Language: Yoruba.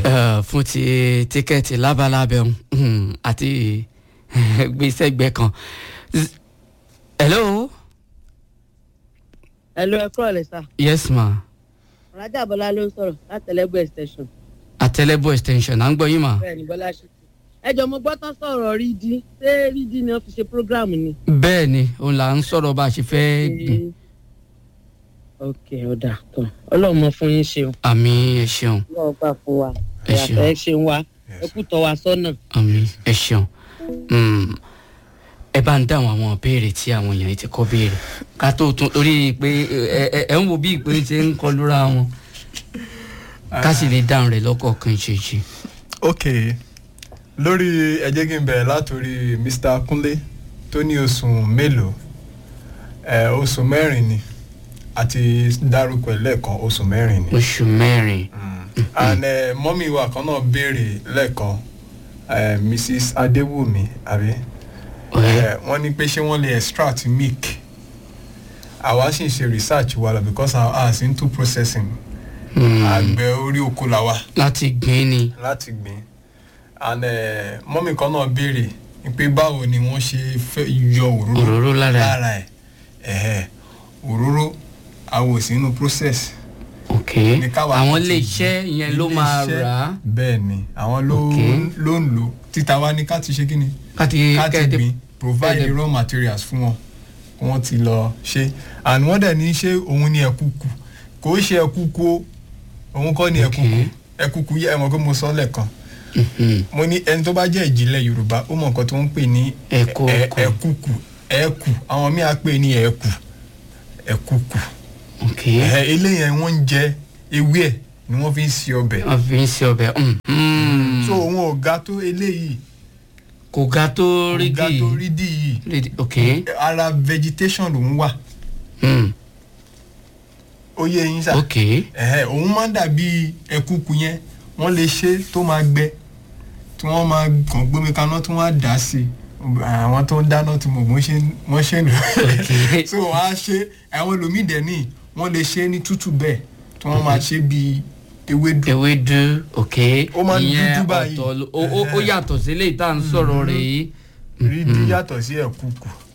eh, fún ti tíkẹ́ẹ̀tì lábalábẹ́ ọ̀hún àti gbèsè ẹgbẹ́ kan. Z- hello ẹ lọ ẹ kúrò lẹ sá yes ma ọ̀rájà bọ́lá ló ń sọ̀rọ̀ látẹlẹ́gbẹ́ extension àtẹlẹbọ extension à ń gbọ́ yín ma. bẹ́ẹ̀ ni bọ́lá ṣe ẹ jọ mo gbọ́ tán sọ̀rọ̀ rídí ṣé rídí ni wọ́n fi ṣe program ni. bẹ́ẹ̀ ni òun là ń sọ̀rọ̀ bá a ṣe fẹ́ gbìn. ok ọ̀dà tán ọlọ́run mọ fún yín ṣeun àmì ẹ ṣeun ọlọ́run gbà fún wa Ẹ ṣeun. ìyàtọ̀ ẹ ṣeun wa ẹ kú tọ́ wa sọ́nà. àmì ẹ ṣeun. Mm, ẹ bá ń dáhùn àwọn ìbéèrè tí àwọn èèyàn yìí ti kọ́ béèrè ká tó tún torí pé ẹ ẹ- ẹ ń wo bí ìpè ṣe ń kọlura wọn ká sì lè dáhùn rẹ̀ lọ́kọ̀ọ̀kan ṣèṣì. ok lórí ẹ jẹ́ kí n bẹ̀rẹ̀ látòrí mr kunle tó ní oṣù mélòó ẹ oṣù mẹ́rin ni àti dárúkọ ẹ̀ lẹ́ẹ̀kan oṣù mẹ́rin ni oṣù mẹ́rin and uh, mọ́mí wa kan náà béèrè lẹ́ẹ̀kan uh, mrs adéwùmí àbí ọ̀rẹ́ Eh, wọ́n ní pé ṣé wọ́n lè extract milk àwa sì ń ṣe research wa lọ because our house into processing Mm, àgbẹ̀ orí oko la wa láti gbìn ni láti gbìn and uh, mọ́mí kan náà béèrè ní pé báwo ni wọ́n ṣe fẹ́ yọ òróró òróró lára ẹ̀. lára ẹ̀ ẹ̀hẹ̀ òróró àwọn ò sí inú process ok ní káwa àwọn kan ti ilé iṣẹ́ yẹn ló máa ilé-iṣẹ́, rà á bẹ́ẹ̀ ni àwọn ló Ok. ló ń lò títa wa ní ká ti ṣe kí ni káti ká ti kẹ́ẹ̀dé gbìn provide kẹ́ẹ̀dé- raw materials fún wọn kí wọ́n ti lọ ṣe and wọ́n dẹ̀ ní ṣé òun ni ẹ̀kúkù kò í ṣe ẹ̀kúkù o òun kọ́ ni Ok. ẹ̀kúkù ẹ̀kúkù yẹ ẹ̀mọ́ pé mo sọ lẹ́ẹ̀kan Mhm. mo ní ẹni tó bá jẹ́ ìjìnlẹ̀ yorùbá ó mọ nǹkan tó ń pè ní Ẹ̀kú ẹ̀- ọkọ̀. ẹ̀kúkù ẹ̀kù àwọn míì á pè ní ẹ̀kù ẹ̀kúkù ok ẹ̀ eléyẹn wọ́n ń jẹ ewé ẹ̀ ni wọ́n fi ń ṣe ọbẹ̀ wọ́n fi ń ṣe ọbẹ̀ mm, mm. so òun ò ga tó eléyìí kò ga tó kò rí ga dì tó rí dì yìí rídì ok ara vegetation lòun wà mm, ó yé yín sá ok ẹ̀hẹ́, òun máa ń dàbí ẹ̀kúkú yẹn wọ́n lè ṣe tó máa gbẹ tí wọ́n máa kàn gbómi kaná tí wọ́n á dà á sí àwọn tó ń dáná tí mo wọ́n ṣe wọ́n ṣe lò Ok. so wọ́n á ṣe àwọn ẹlòmíì dẹ̀ ní wọ́n lè ṣe ní tútù bẹ́ẹ̀ tí wọ́n máa ṣe bíi ewédú ewédú ok Ó máa ń ìyẹn dúdú báyìí. ọ̀tọ̀ ló- ó ó- ó yàtọ̀ sí eléyìí tá à ń sọ̀rọ̀ rẹ̀ yìí rí dí yàtọ̀ sí ẹ̀kúkú